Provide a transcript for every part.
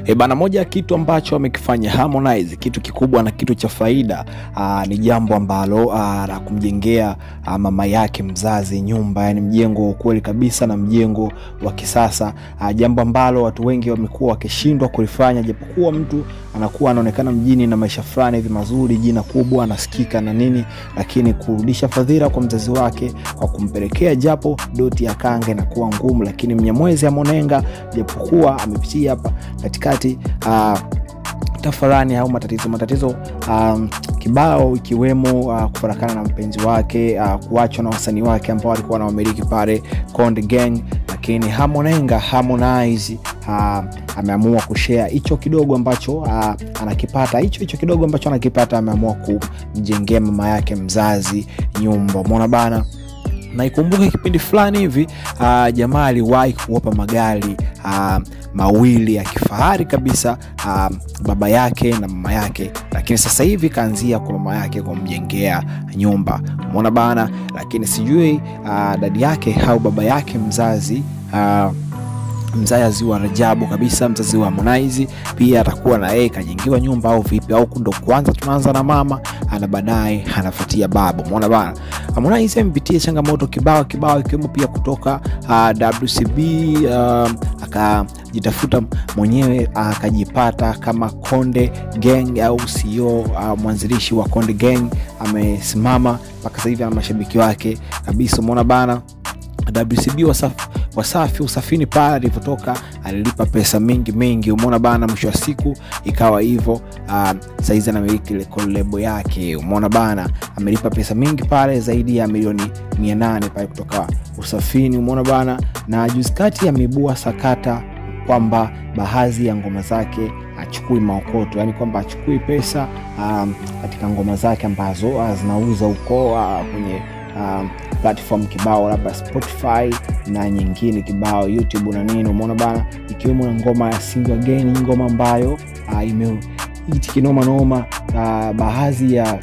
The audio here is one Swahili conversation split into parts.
E bana, moja ya kitu ambacho amekifanya Harmonize, kitu kikubwa na kitu cha faida aa, ni jambo ambalo aa, la kumjengea aa, mama yake mzazi nyumba, yani mjengo wa ukweli kabisa na mjengo wa kisasa aa, jambo ambalo watu wengi wamekuwa wakishindwa kulifanya, japokuwa mtu anakuwa anaonekana mjini na maisha fulani hivi mazuri, jina kubwa, anasikika na nini, lakini kurudisha fadhila kwa mzazi wake kwa kumpelekea japo doti ya kange na kuwa ngumu, lakini Mnyamwezi Amonenga japokuwa amepitia hapa katikati uh, tafarani au matatizo matatizo um, kibao ikiwemo uh, kufarakana na mpenzi wake uh, kuachwa na wasanii wake ambao walikuwa na wamiliki pale Konde Gang, lakini Hamonenga Harmonize uh, ameamua kushare hicho kidogo ambacho uh, anakipata hicho hicho kidogo ambacho anakipata, ameamua kumjengea mama yake mzazi nyumba. Umeona bana na ikumbuke kipindi fulani hivi uh, jamaa aliwahi kuwapa magari uh, mawili ya kifahari kabisa uh, baba yake na mama yake, lakini sasa hivi kaanzia kwa mama yake kumjengea nyumba. Umeona bana, lakini sijui uh, dadi yake au baba yake mzazi uh, mzazi wa Rajabu kabisa, mzazi wa Harmonize pia atakuwa na yeye kajengiwa nyumba au vipi? Au ndo kwanza tunaanza na mama ana baadaye anafuatia baba? Umeona bana, Harmonize amepitia changamoto kibao kibao, ikiwemo pia kutoka uh, WCB uh, akajitafuta mwenyewe akajipata uh, kama Konde Gang au CEO uh, mwanzilishi wa Konde Gang, amesimama mpaka sasa hivi ana mashabiki wake kabisa. Umeona bana WCB Wasafi, Wasafi Usafini pale alivyotoka alilipa pesa mingi mingi, umeona bana. Mwisho wa siku ikawa hivyo. Uh, saizi anamiliki lebo yake, umeona bana, amelipa pesa mingi pale zaidi ya milioni mia nane pale kutoka Usafini, umeona bana. Na juzi kati ameibua sakata kwamba baadhi ya ngoma zake achukui maokoto, yani kwamba achukui pesa um, katika ngoma zake ambazo uh, zinauza huko uh, kwenye um, platform kibao labda Spotify na nyingine kibao YouTube na nini, umeona bana, ikiwemo na ngoma ya Sing Again, ngoma ambayo uh, imeiti kinoma noma uh, baadhi ya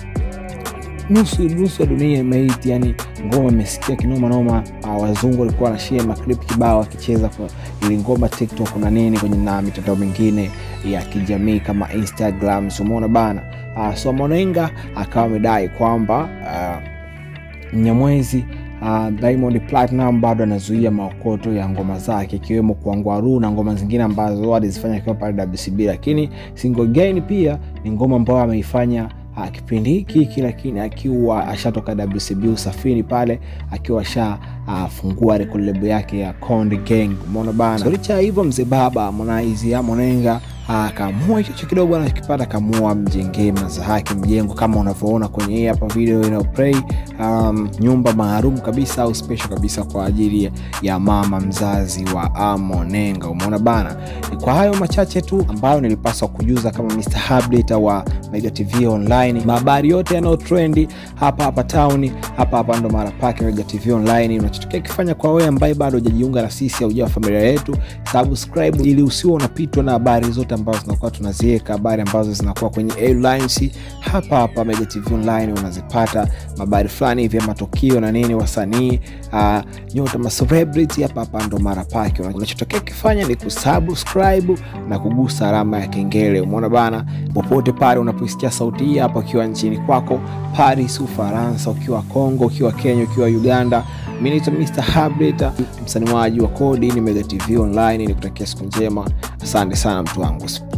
nusu nusu ya dunia imeiti, yani ngoma imesikia kinoma noma. Uh, wazungu walikuwa na share maklip kibao akicheza kwa ili ngoma TikTok na nini kwenye na mitandao mingine ya kijamii kama Instagram, umeona bana. Uh, so Monenga akawa amedai kwamba uh, Mnyamwezi uh, Diamond Platinum bado anazuia maokoto ya ngoma zake ikiwemo Kuangwaru na ngoma zingine ambazo alizifanya akiwa pale WCB, lakini Single Again pia ni ngoma ambayo ameifanya uh, kipindi hiki hiki, lakini akiwa ashatoka WCB Usafiri pale akiwa ashafungua uh, record label yake ya Konde Gang. Umeona bana, so licha ya hivyo mzee baba Harmonize Amonenga akaamua hicho kidogo anakipata, akaamua mjengee maza hake mjengo kama unavyoona kwenye hii hapa video ina play um, nyumba maalum kabisa au special kabisa kwa ajili ya mama mzazi wa Amonenga. Umeona bana, ni kwa hayo machache tu ambayo nilipaswa kujuza kama Mr. Update wa Mega TV Online. Habari yote yanayo trendi hapa hapa town hapa hapa ndo mara pake Mega TV Online. Unachotokea kifanya kwa wewe ambaye bado hujajiunga na sisi au hujawa familia yetu, subscribe ili usiwe unapitwa na habari zote ambazo zinakuwa tunaziweka, habari ambazo zinakuwa kwenye airlines hapa hapa Mega TV Online unazipata habari fulani hivi ya matukio na nini, wasanii uh, nyota ma celebrity hapa hapa ndo mara pake. Unachotokea kifanya ni kusubscribe na kugusa alama ya kengele. Umeona bana, popote pale unaposikia sauti hii hapa, ukiwa nchini kwako Paris, Ufaransa, ukiwa Kongo, ukiwa Kenya, ukiwa Uganda, mimi naitwa Mr. Update, msaniwaji wa kodi ni Mega TV Online. Nikutakia siku njema, asante sana mtu wangu.